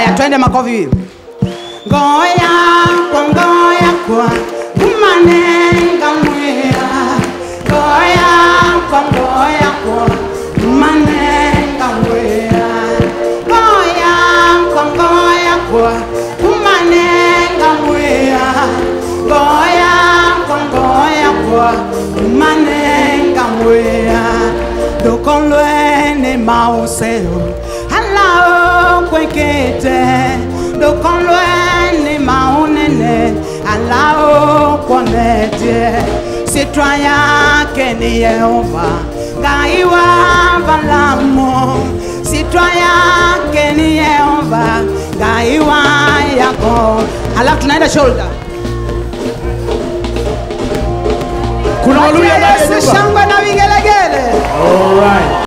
haya twende makofi ngoya kwa ngoya kwa umanenga mwea ngoya kwa ngoya kwa umanenga mwea ngoya kwa ngoya kwa umanenga mwea ngoya kwa ngoya kwa umanenga mwea dokonlwene mauseo alao kwekete dokonlwene maunene alao kwonetie sitwa yake ni yehova ngaiwa valamo sitwa yake ni yehova ngaiwa yako alafu tunaenda shoulder Kuna Waluya ndani ya Yesu nyumba. shangwe na vigelegele All right.